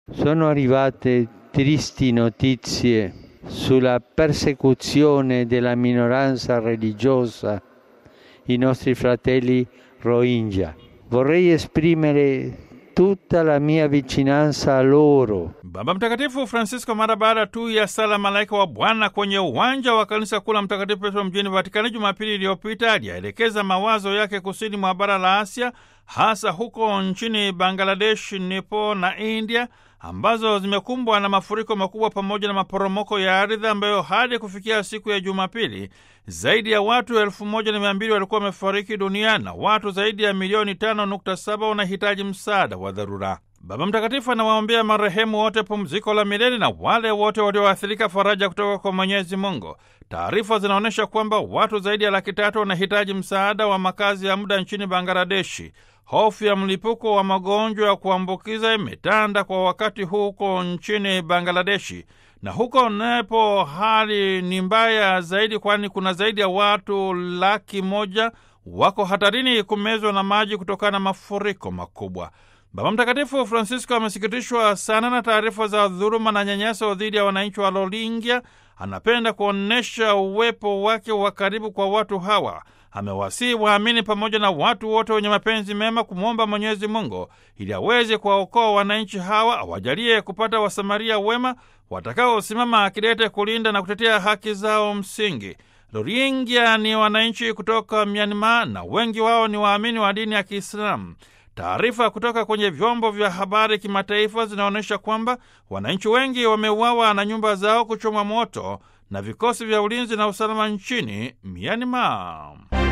Sono arrivate tristi notizie sulla persecuzione della minoranza religiosa, i nostri fratelli Rohingya. Vorrei esprimere tutta la mia vicinanza a loro. Baba Mtakatifu Francisco mara baada tu ya sala malaika wa Bwana kwenye uwanja wa kanisa kuu la Mtakatifu Petro mjini Vatikani Jumapili iliyopita aliyaelekeza mawazo yake kusini mwa bara la Asia, hasa huko nchini Bangladesh, Nepal na India ambazo zimekumbwa na mafuriko makubwa pamoja na maporomoko ya ardhi ambayo hadi kufikia siku ya Jumapili zaidi ya watu elfu moja na mia mbili walikuwa wamefariki dunia na watu zaidi ya milioni tano nukta saba wanahitaji msaada wa dharura. Baba Mtakatifu anawaombea marehemu wote pumziko la milele na wale wote walioathirika faraja kutoka kwa Mwenyezi Mungu. Taarifa zinaonyesha kwamba watu zaidi ya laki tatu wanahitaji msaada wa makazi ya muda nchini Bangladeshi. Hofu ya mlipuko wa magonjwa ya kuambukiza imetanda kwa wakati huu huko nchini Bangladeshi, na huko Nepo hali ni mbaya zaidi, kwani kuna zaidi ya watu laki moja wako hatarini kumezwa na maji kutokana na mafuriko makubwa. Baba Mtakatifu Francisco amesikitishwa sana na taarifa za dhuluma na nyanyaso dhidi ya wananchi wa Rohingya. Anapenda kuonyesha uwepo wake wa karibu kwa watu hawa. Amewasihi waamini pamoja na watu wote wenye mapenzi mema kumwomba Mwenyezi Mungu ili aweze kuwaokoa wananchi hawa, awajalie kupata wasamaria wema watakaosimama akidete kulinda na kutetea haki zao msingi. Rohingya ni wananchi kutoka Myanmar na wengi wao ni waamini wa dini ya Kiislamu. Taarifa kutoka kwenye vyombo vya habari kimataifa zinaonyesha kwamba wananchi wengi wameuawa na nyumba zao kuchomwa moto na vikosi vya ulinzi na usalama nchini Myanmar.